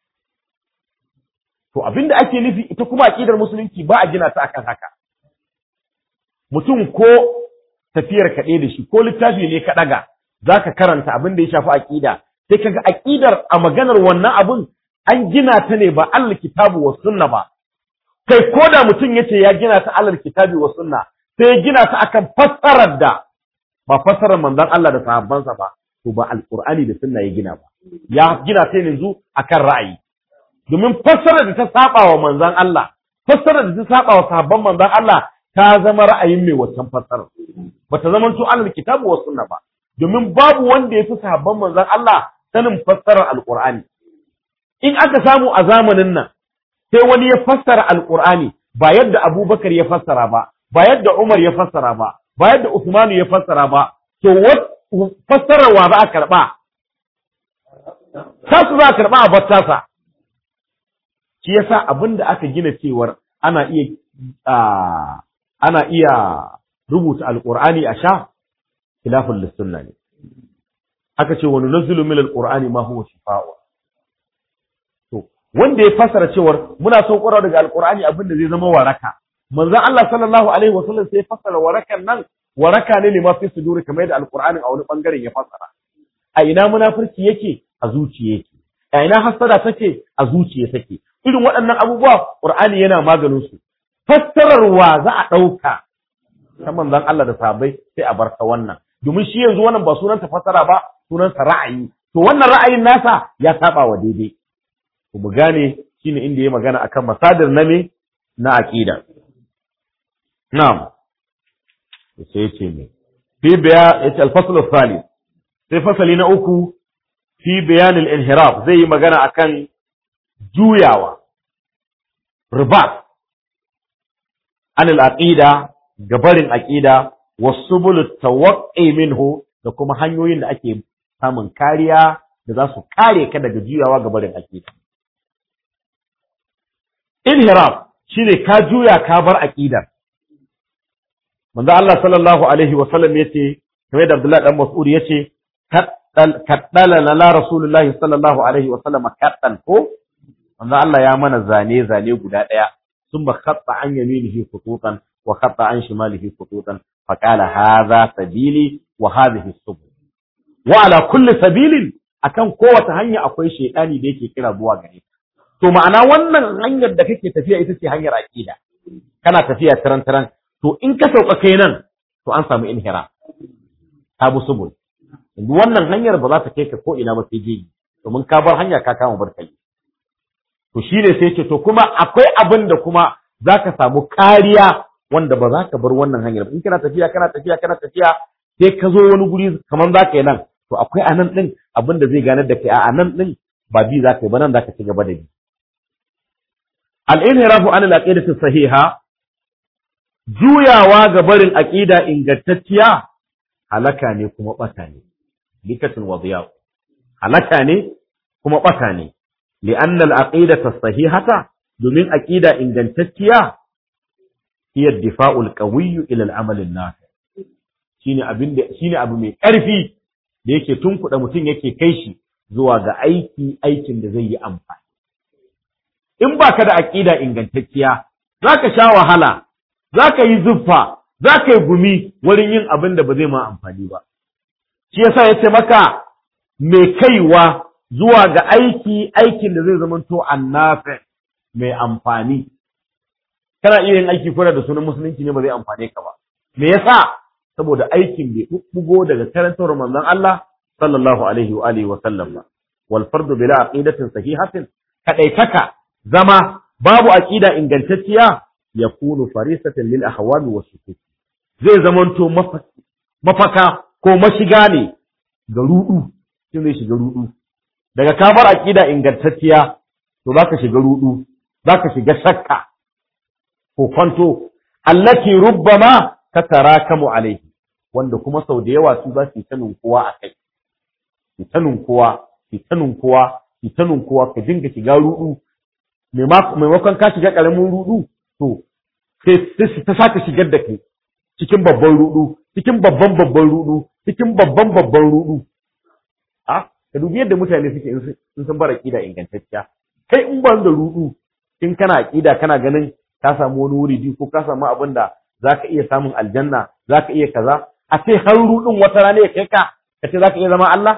to abin da ake nufi ita kuma aƙidar musulunci ba a gina ta akan haka mutum ko tafiyar kaɗai da shi ko littafi ne ka ɗaga za ka karanta abin da ya shafi aƙida sai kaga aƙidar a maganar wannan abin an gina ta ne ba Allah kitabu wa sunna ba kai ko da mutum ya ce ya gina ta Allah kitabi wa sunna sai ya gina ta akan fassarar da ba fassarar manzon Allah da sahabbansa ba to ba alqur'ani da sunna ya gina ba ya gina ta yanzu akan ra'ayi domin fassarar da ta saba wa manzon Allah fassarar da ta saba wa sahabban manzon Allah ta zama ra'ayin mai wancan fassarar bata zama to Allah kitabu wa sunna ba domin babu wanda ya fi sahabban manzon Allah sanin fassarar alqur'ani in aka samu a zamanin nan sai wani ya fassara alqur'ani ba yadda Abubakar ya fassara ba ba yadda Umar ya fassara ba ba yadda Usman ya fassara ba to fassarar wa za a karba tasu za a karba a battasa shi yasa abinda aka gina cewar ana iya ana iya rubuta alqur'ani a sha khilafun lissunna ne aka ce wani nazulu min alqur'ani ma huwa shifa'u to wanda ya fassara cewar muna son ƙura daga alqur'ani abin da zai zama waraka manzon Allah sallallahu alaihi wasallam sai ya fassara warakan nan waraka ne lima fi suduri kamar yadda alqur'ani a wani bangaren ya fassara a ina munafurci yake a zuciya yake a ina hasada take a zuciya take irin waɗannan abubuwa qur'ani yana maganin su fassararwa za a ɗauka ta manzon Allah da sahabbai sai a bar ta wannan domin shi yanzu wannan ba sunan ta fassara ba sunan sa ra'ayi to wannan ra'ayin nasa ya saba wa daidai to mu gane shine inda ya magana akan masadir na me na aqida na'am sai yace me fi biya yace al-fasl al-thalith sai fasali na uku fi bayan al-inhiraf zai yi magana akan juyawa ribat an al-aqida gabarin aqida wasubul tawaqqi minhu da kuma hanyoyin da ake samun kariya da za su kare ka daga juyawa gabarin aqida inhiraf shine ka juya ka bar aqidar manzo Allah sallallahu alaihi wa sallam yace kamar da Abdullah dan Mas'ud yace kaddala la rasulullahi sallallahu alaihi wa sallam kaddan ko manzo Allah ya mana zane zane guda daya thumma khatta an yaminihi khututan wa khatta an shimalihi khututan fa qala hadha sabili wa hadhihi subul wa ala kulli sabilin akan kowace hanya akwai shaytani da yake kira zuwa gare to ma'ana wannan hanyar da kake tafiya ita ce hanyar aqida kana tafiya taran taran to in ka sauka kai nan to an samu inhira tabu subul wannan hanyar ba za ta kai ka ko ina ba sai jeji domin ka bar hanya ka kama barkai to shine sai ce to kuma akwai abin da kuma za ka samu kariya wanda ba za ka bar wannan hanyar in kana tafiya kana tafiya kana tafiya sai ka zo wani guri kamar za ka yi nan to akwai a nan ɗin abin da zai ganar da kai a nan ɗin ba bi za ka yi ba nan za ka ci gaba da bi al-inhirafu an al-aqidati sahiha juyawa ga barin aqida ingantacciya halaka ne kuma bata ne likatun wadiya halaka ne kuma bata ne li'anna al-aqidata sahihata domin aqida ingantacciya hiya difa'ul qawiyyu ila al-amal an-nafi shine abin da shine abu mai ƙarfi da yake tunkuɗa mutum yake kai shi zuwa ga aiki aikin da zai yi amfani in baka da aqida ingantacciya zaka sha wahala zaka yi zuffa zaka yi gumi wurin yin abin da ba zai ma amfani ba shi yasa yace maka mai kaiwa zuwa ga aiki aikin da zai zamanto annafi mai amfani kana iya yin aiki kuna da sunan musulunci ne ba zai amfane ka ba me yasa saboda aikin bai bubbugo daga karantar manzon Allah sallallahu alaihi wa alihi wa sallam ba wal fardu bila aqidatin sahihatin kadaitaka zama babu aqida ingantacciya yakunu farisatan lil ahwali wa shukuk zai zamanto mafaka ko mashiga ne ga rudu shin zai shiga rudu daga ka bar aqida ingantacciya to zaka shiga rudu zaka shiga shakka ko kwanto allati rubbama tatarakamu alaihi wanda kuma sau da yawa su za su yi sanin kowa a kai su sanin kowa su sanin kowa su sanin kowa ka dinga shiga rudu maimakon ka shiga karamin rudu to sai ta saka shigar da kai cikin babban rudu cikin babban babban rudu cikin babban babban rudu a ka dubi yadda mutane suke in sun bar aqida ingantacciya kai in ban da rudu in kana aqida kana ganin ka samu wani wuri ko ka samu abin da zaka iya samun aljanna zaka iya kaza a ce har rudin wata rana ya kai ka ka ce zaka iya zama Allah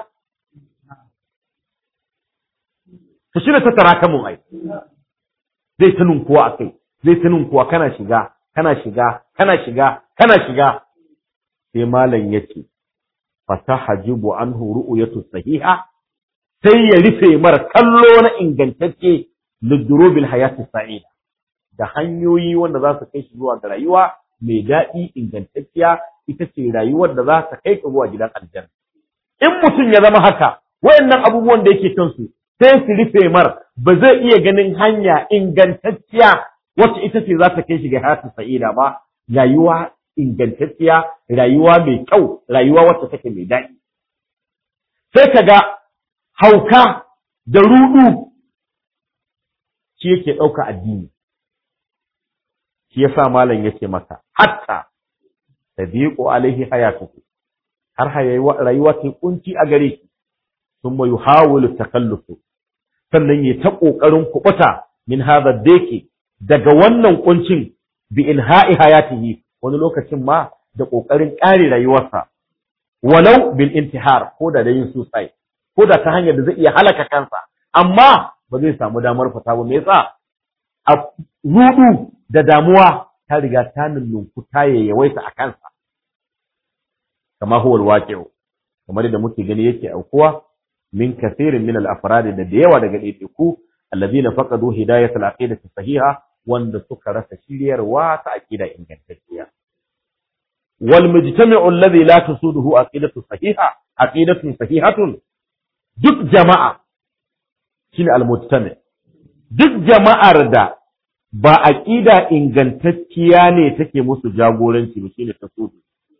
to shi ne ta tarakamun ai zai ta ninkuwa a kai zai ta ninkuwa kana shiga kana shiga kana shiga kana shiga sai malam yace fatahajibu anhu ru'yatu sahiha sai ya rufe mara kallo na ingantacce lidurubil hayati sa'ida da hanyoyi wanda za su kai shi zuwa ga rayuwa mai daɗi ingantacciya ita ce rayuwar da za ta kai ka zuwa gidan aljanna in mutum ya zama haka wayannan abubuwan da yake kansu sai su rufe mar ba zai iya ganin hanya ingantacciya wacce ita ce za ta kai shi ga hayatu sa'ida ba rayuwa ingantacciya rayuwa mai kyau rayuwa wacce take mai daɗi sai ka ga hauka da rudu shi yake ɗauka addini shi yasa malam yace maka hatta tadiqu alaihi hayatuhu har rayuwa ta kunci a gare shi thumma yuhawilu takallufu sannan ya ta kokarin kubuta min hadha dake daga wannan kuncin bi inha'i hayatihi wani lokacin ma da kokarin kare rayuwarsa walau bil intihar ko da yin suicide ko da ta hanyar da zai iya halaka kansa amma ba zai samu damar fita ba me yasa a rudu da damuwa ta riga ta nunnunku ta yawaita a kansa kama huwa alwaqi'u kamar da muke gani yake aukuwa min kathirin min al-afrad da da yawa daga ɗaiɗaiku alladhina faqadu hidayat al-aqidati sahiha wanda suka rasa shiryarwa ta aqida ingantacciya wal mujtami'u alladhi la tusuduhu aqidatu sahiha aqidatun sahihatun duk jama'a shine al-mujtami' duk jama'ar da ba aqida ingantacciya ne take musu jagoranci ba shine tasudu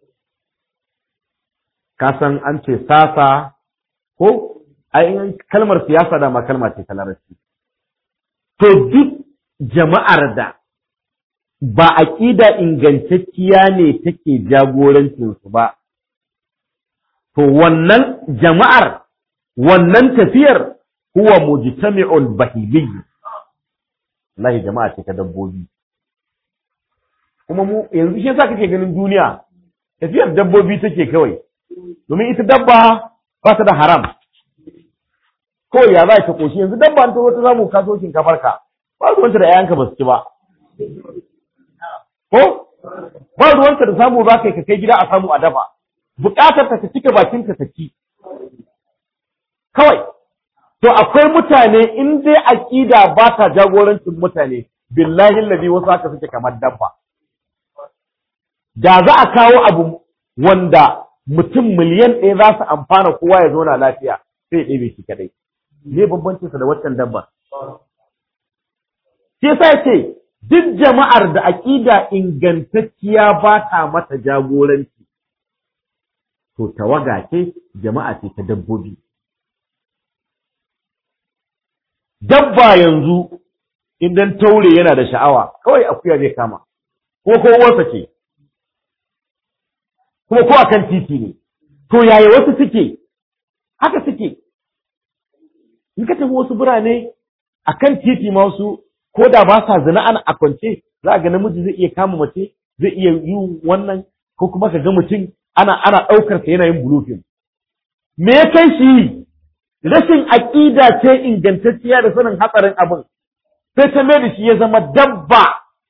ka san an ce sasa ko ai kalmar siyasa da ma kalma ce ta larabci to duk jama'ar da ba aqida ingantacciya ne take jagorancin su ba to wannan jama'ar wannan tafiyar huwa mujtami'ul bahili wallahi jama'a ce ta dabbobi kuma mu yanzu shi yasa kake ganin duniya tafiyar dabbobi take kawai domin ita dabba ba ta da haram kawai ya za ta koshi yanzu dabba ta wata samu kaso shinkafar ka ba ruwanta da 'ya'yanka ba su ci ba ko ba ruwanta da samu za ka ka kai gida a samu a dafa buƙatar ta cika bakin ka ci kawai to akwai mutane in dai aqida ba ta jagorancin mutane billahi allazi wasu haka suke kamar dabba da za a kawo abu wanda mutum miliyan ɗaya za su amfana kowa ya zauna lafiya sai ya ɗebe shi kadai me bambancin sa da waccan dabba sai sai ce duk jama'ar da aqida ingantacciya ba ta mata jagoranci to tawaga ce jama'a ce ta dabbobi dabba yanzu idan taure yana da sha'awa kawai akuya zai kama ko ko uwarsa ce kuma ko akan titi ne to yaya wasu suke haka suke in ka tafi wasu birane akan titi ma wasu ko da ba sa zina ana a kwance za ga namiji zai iya kama mace zai iya yi wannan ko kuma ka ga mutum ana ana ɗaukar sa yana yin bulufin me ya kai shi rashin aƙida ce ingantacciya da sanin hatsarin abin sai ta mai da shi ya zama dabba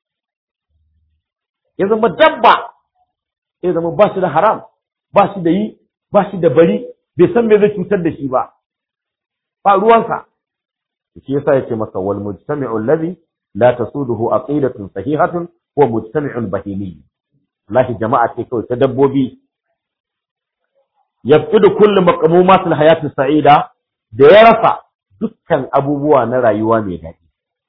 ya zama dabba ya zama ba shi da haram ba shi da yi ba shi da bari bai san me zai cutar da shi ba ba ruwansa shi yasa yace masa wal mujtami'u alladhi la tasuduhu aqidatun sahihatun wa mujtami'un bahimi lahi jama'a ce kawai ta dabbobi yafqidu kullu maqmumatil hayati sa'ida da ya rasa dukkan abubuwa na rayuwa mai daɗi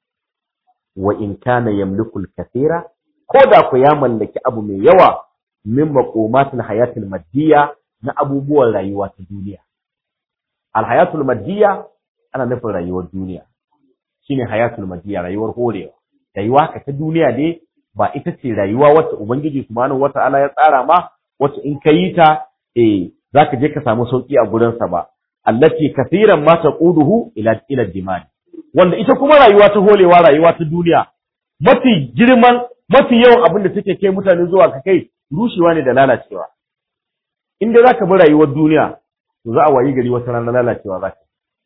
wa in kana yamliku al-kathira ko da ku ya mallaki abu mai yawa min maqumatil hayatil maddiya na abubuwan rayuwa ta duniya al hayatul maddiya ana nufin rayuwar duniya shine hayatul maddiya rayuwar horewa rayuwa ka ta duniya dai ba ita ce rayuwa wacce ubangiji subhanahu wata'ala ya tsara ma wacce in ka yi ta eh zaka je ka samu sauki a gurin sa ba allati kathiran ma taquduhu ila ila dimani wanda ita kuma rayuwa ta holewa rayuwa ta duniya mafi girman mafi yawan abin da take kai mutane zuwa ka kai rushewa ne da lalacewa in dai zaka bi rayuwar duniya to za a wayi gari wata ran lalacewa za ka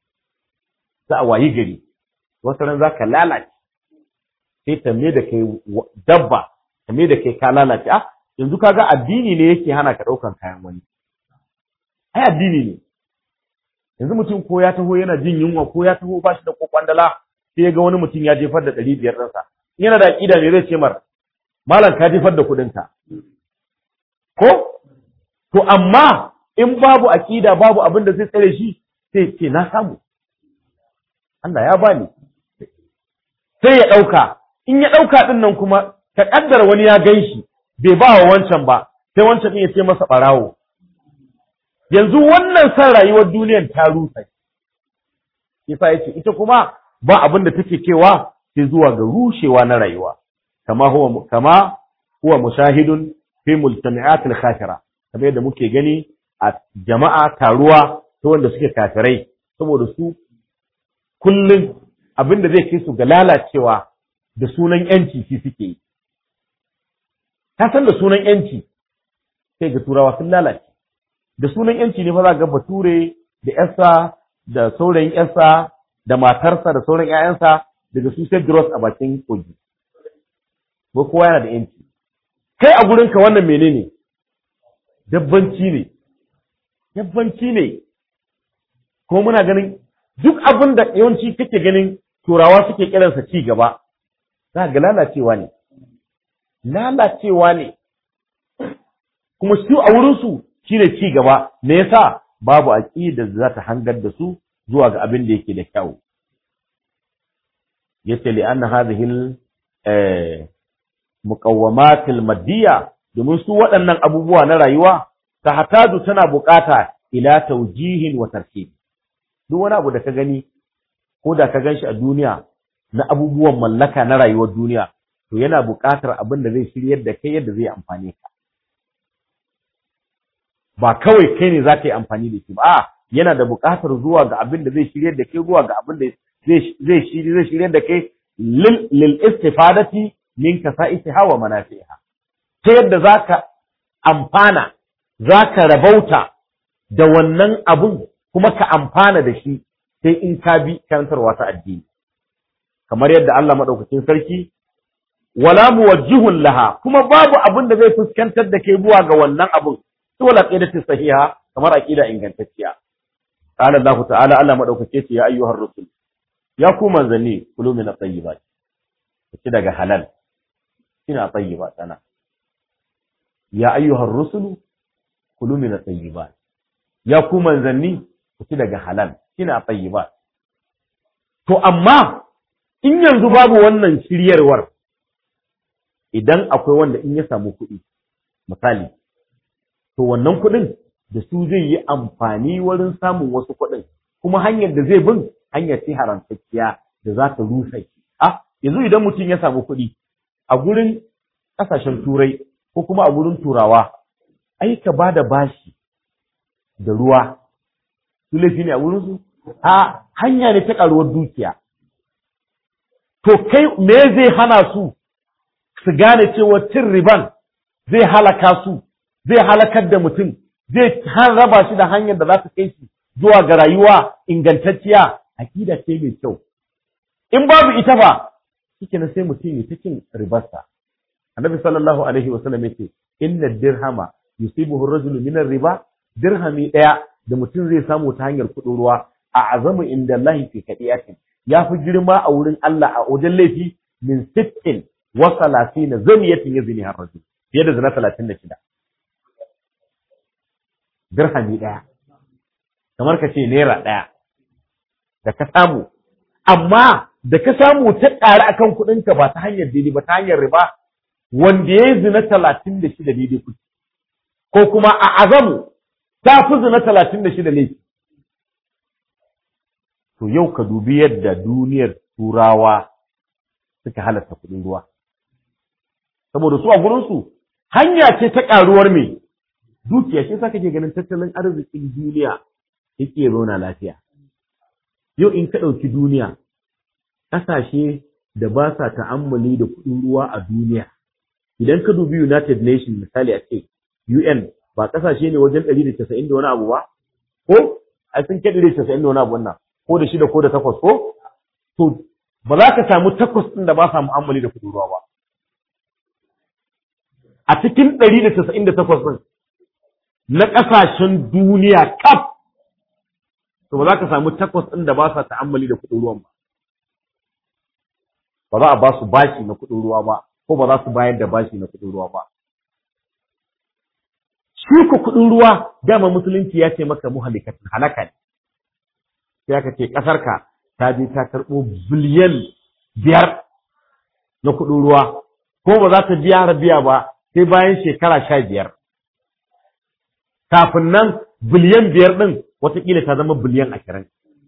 za a wayi gari wata ran za ka lalace sai ta me da kai dabba ta me da kai ka lalace ah yanzu kaga addini ne yake hana ka ɗaukan kayan wani ai addini ne yanzu mutum ko ya taho yana jin yunwa ko ya taho ba shi da kwakwandala sai ya ga wani mutum ya jefar da ɗari biyar ɗinsa yana da aƙida me zai ce mar malam ka jefar da kuɗinka ko to amma in babu aƙida babu abin da zai tsare shi sai ce na samu Allah ya bani sai ya ɗauka in ya ɗauka ɗin nan kuma ta ƙaddara wani ya gan shi bai ba wa wancan ba sai wancan ɗin ya ce masa ɓarawo yanzu wannan san rayuwar duniyar ta rusa yasa yace ita kuma ba abin da take cewa sai zuwa ga rushewa na rayuwa kama huwa kama huwa mushahidun fi multami'at al-khashira kamar yadda muke gani a jama'a taruwa ta wanda suke kafirai saboda su kullum abin da zai kai su ga lalacewa da sunan yanci shi suke yi ka san da sunan yanci sai ga turawa sun lalace da sunan yanci ne fa za ga bature da yarsa da saurayin yarsa da matarsa da sauran ƴaƴansa daga su sai gross a bakin kogi ko kowa yana da yanci kai a gurinka wannan menene dabbanci ne dabbanci ne ko muna ganin duk abin da yawanci kake ganin turawa suke kiransa ci gaba za ga lalacewa ne lalacewa ne kuma su a wurinsu shine ci gaba me yasa babu aqida da za ta hangar da su zuwa ga abin da yake da kyau yace li anna hadhihi al muqawwamat al maddiya domin su waɗannan abubuwa na rayuwa ta hataju tana bukata ila tawjihin wa tarkib duk wani abu da ka gani ko da ka ganshi a duniya na abubuwan mallaka na rayuwar duniya to yana buƙatar abin da zai shiryar da kai yadda zai amfane ka ba kawai kai ne za ka yi amfani da shi ba a yana da buƙatar zuwa ga abin da zai shiryar da kai zuwa ga abin da zai zai shiryar da kai lil istifadati min kasa'isiha wa manafiha ta yadda zaka amfana zaka rabauta da wannan abun kuma ka amfana da shi sai in ka bi karantarwa ta addini kamar yadda Allah madaukakin sarki wala muwajjihun laha kuma babu abin da zai fuskantar da kai zuwa ga wannan abun to wala qidatu sahiha kamar aqida ingantacciya qala Allah ta'ala Allah madaukake ce ya ayyuhar rusul ya ku manzanni kulu min at-tayyibat ci daga halal ina tayyibat sana ya ayyuhar rusulu kulu min at-tayyibat ya ku manzanni ku ci daga halal ina tayyibat to amma in yanzu babu wannan shiryarwar idan akwai wanda in ya samu kuɗi misali to wannan kuɗin da su zai yi amfani wurin samun wasu kuɗin kuma hanyar da zai bin hanyar ce haramtacciya da za ta rusa shi a yanzu idan mutum ya samu kuɗi a gurin ƙasashen turai ko kuma a wurin turawa ai ka ba da bashi da ruwa su laifi ne a wurinsu a hanya ne ta ƙaruwar dukiya to kai me zai hana su su gane cewa cin riban zai halaka su zai halakar da mutum zai raba shi da hanyar da za su kai shi zuwa ga rayuwa ingantacciya aƙida ce mai kyau in babu ita ba shike na sai mutum ya cikin ribarsa annabi sallallahu alaihi wa sallam yace inna dirhama yusibuhu ar-rajulu min ar-riba dirhami daya da mutum zai samu ta hanyar kudin ruwa a azamu inda Allah fi kadiyatin ya fi girma a wurin Allah a wajen laifi min sittin wa salatina zaniyatin yazni har rajul fiye da zina 36 dirhami daya kamar ka ce naira daya da ka samu amma da ka samu ta ƙari akan kuɗinka ba ta hanyar daidai ba ta hanyar riba wanda ya yi zina talatin da shida daidai kuɗi ko kuma a azamu ta fi zina talatin da shida ne to yau ka dubi yadda duniyar turawa suka halatta kuɗin ruwa saboda su a gurinsu hanya ce ta ƙaruwar mai dukiya shi sa kake ganin tattalin arzikin duniya yake zauna lafiya yau in ka ɗauki duniya ƙasashe da ba sa ta'ammali da kuɗin ruwa a duniya idan ka dubi United Nations misali a ce UN ba ƙasashe ne wajen ɗari da casa'in da wani abu ba ko a sun kai ɗari da casa'in da wani abu wannan ko da shida ko da takwas ko to ba za ka samu takwas ɗin da ba sa mu'ammali da kuɗin ruwa ba a cikin ɗari da casa'in da takwas ɗin na ƙasashen duniya kaf to ba za ka samu takwas ɗin da ba sa ta'ammali da kuɗin ruwan ba ba za a ba su bashi na kuɗin ruwa ba ko ba za su bayar da bashi na kuɗin ruwa ba shi ku kuɗin ruwa dama musulunci ya ce maka muhalikatin halaka ne sai aka ce ƙasarka ta je ta karɓo biliyan biyar na kuɗin ruwa ko ba za ta biya biya ba sai bayan shekara sha biyar kafin nan biliyan biyar ɗin watakila ta zama biliyan ashirin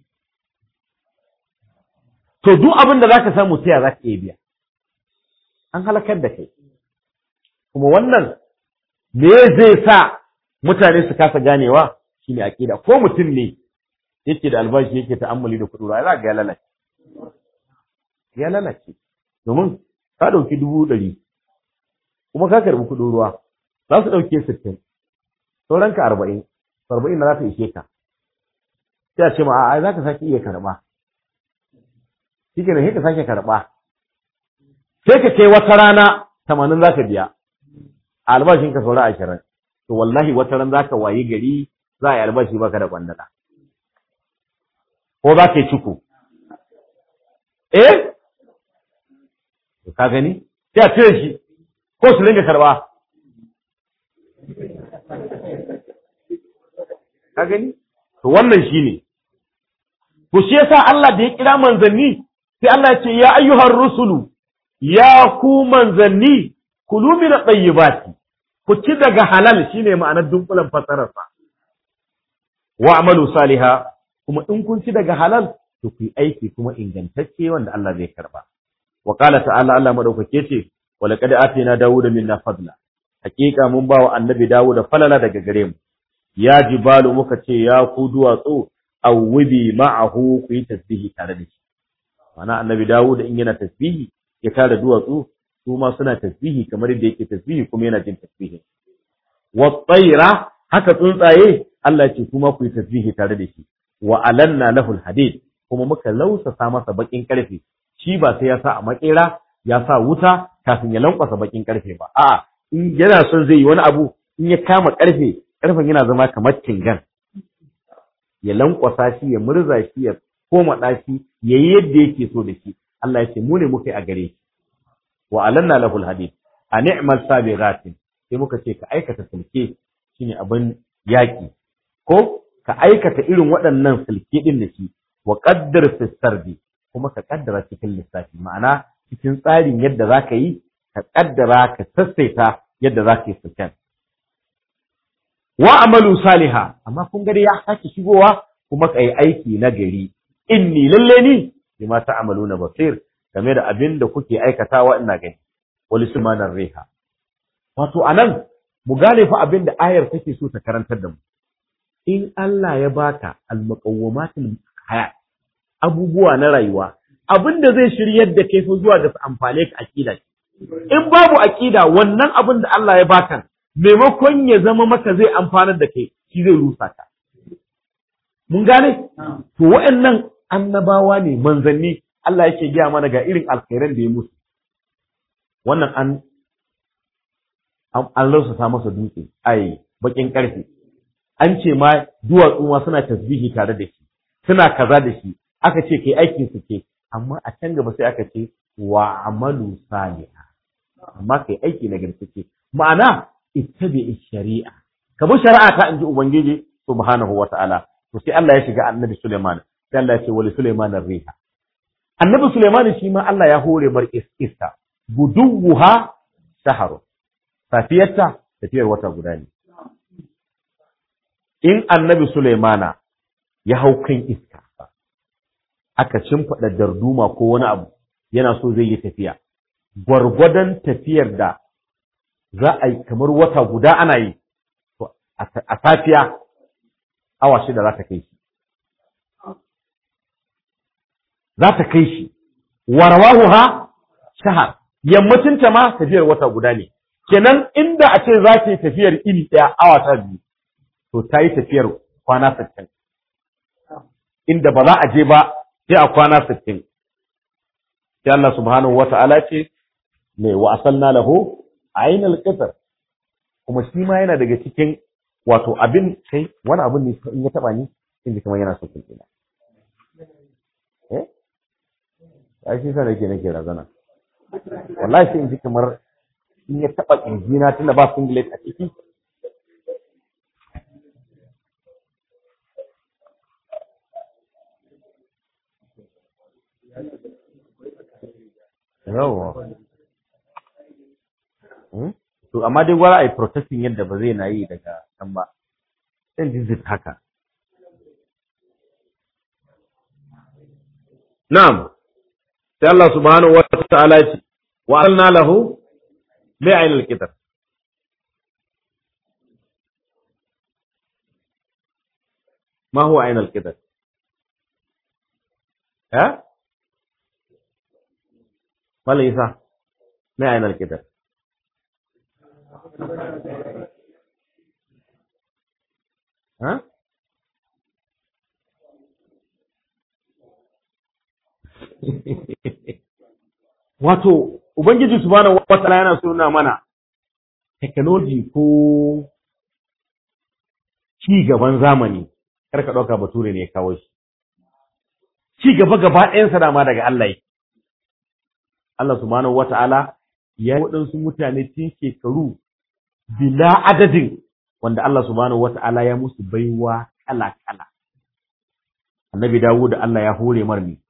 to duk abin da za ka samu sai za ka iya biya an halakar da kai kuma wannan me zai sa mutane su kasa ganewa shine aqida ko mutum ne yake da albashi yake ta'ammuli da kuɗi za ga ya lalace ya lalace domin ka ɗauki dubu ɗari kuma ka karɓi kuɗin ruwa za su ɗauke sittin sauranka arba'in arba'in na za ta ishe ka sai a ce ma a'a za ka sake iya karɓa shi ke sai ka sake karɓa sai ka kai wata rana tamanin za ka biya a albashin ka saura ashirin to wallahi wata ran za ka wayi gari za a yi albashi baka da kwandala ko za ka yi ciko eh ka gani sai a cire shi ko su dinga karɓa ka gani to wannan shine to shi yasa Allah da ya kira manzanni sai Allah ya ce ya ayyuhar rusulu ya ku manzanni kulu min at-tayyibati ku ci daga halal shine ma'anar dunkulan fasarar sa wa amalu saliha kuma in kun ci daga halal to ku yi aiki kuma ingantacce wanda Allah zai karba wa qala ta'ala Allah madaukake ce wa laqad atina dawuda minna fadla hakika mun ba wa annabi dawuda falala daga gare mu ya jibalu muka ce ya ku duwatsu awwibi ma'ahu ku yi tasbihi tare da shi mana annabi dawuda in yana tasbihi ya tare duwatsu su ma suna tasbihi kamar yadda yake tasbihi kuma yana jin tasbihi wa tsaira haka tsuntsaye Allah ce kuma ku yi tasbihi tare da shi wa alanna lahul hadid kuma muka lausasa masa bakin karfe shi ba sai ya sa a makera ya sa wuta kafin ya lankwasa bakin karfe ba a'a in yana son zai yi wani abu in ya kama karfe karfen yana zama kamar tingan ya lankwasa shi ya murza shi ya koma ɗashi ya yi yadda yake so da shi Allah ya ce mu ne muka yi a gare shi wa alanna lahul hadid a ni'mal sabighatin sai muka ce ka aikata sulke shine abin yaki ko ka aikata irin waɗannan sulke din da shi wa qaddar fi sardi kuma ka kaddara cikin lissafi ma'ana cikin tsarin yadda zaka yi ka kaddara ka sassaita yadda zaka yi sulken wa amalu saliha amma kun gari ya sake shigowa kuma ka yi aiki na gari inni lalle ni bima ta'maluna basir game da abin da kuke aikatawa ina gani wali sumanar riha wato anan mu gane fa abin da ayar take so ta karantar da mu in Allah ya baka al-muqawwamatul hayat abubuwa na rayuwa abin da zai shiryar da kai fa zuwa ga amfane ka aqida in babu aqida wannan abin da Allah ya baka maimakon ya zama maka zai amfanar da kai shi zai rusa ka mun gane to waɗannan annabawa ne manzanni Allah yake gaya mana ga irin alkhairan da ya musu wannan an an lausa masa dutse ai bakin karfe an ce ma duwatsu ma suna tasbihi tare da shi suna kaza da shi aka ce kai aikin su ke amma a can gaba sai aka ce wa amalu saliha amma kai aiki na garkace ma'ana ittabi shari'a ka bi shari'a ta inji ubangiji subhanahu wata'ala to sai Allah ya shiga annabi Sulaiman sai Allah ya ce wali Sulaiman riha annabi Sulaiman shi ma Allah ya hore mar iska guduha shaharu safiyarta tafiyar wata guda ne in annabi Sulaimana ya hau kan iska aka cimfaɗa darduma ko wani abu yana so zai yi tafiya gwargwadon tafiyar da za a yi kamar wata guda ana yi a safiya awa shida za ta kai shi za ta kai shi warwahu ha shahar yammacinta ma tafiyar wata guda ne kenan inda a ce za ta yi tafiyar iri ɗaya awa ta biyu to ta yi tafiyar kwana sittin inda ba za a je ba sai a kwana sittin sai Allah subhanahu wata'ala ce mai wa asalna lahu ainal qitr kuma shi ma yana daga cikin wato abin sai wani abin ne in ya taba ni in ji kamar yana so kin ina eh ai shi sai nake nake razana wallahi sai in ji kamar in ya taba injina tunda ba singlet a ciki yawa to amma dai gwara ai protesting yadda ba zai na yi daga can ba sai jizit haka na'am sai Allah subhanahu wa ta'ala ce wa alna lahu bi'ayn al-kitab ما هو عين الكتاب ها ما ليس ما عين الكتاب ها wato ubangiji subhanahu wataala yana so nuna mana technology ko ci gaban zamani kar ka dauka bature ne ya kawo shi ci gaba gaba ɗayansa dama daga Allah yake Allah subhanahu wataala ya yi waɗansu mutane tun shekaru bila adadin wanda Allah subhanahu wata'ala ya musu baiwa kala-kala. Annabi Dawud da Allah ya hore mar ne,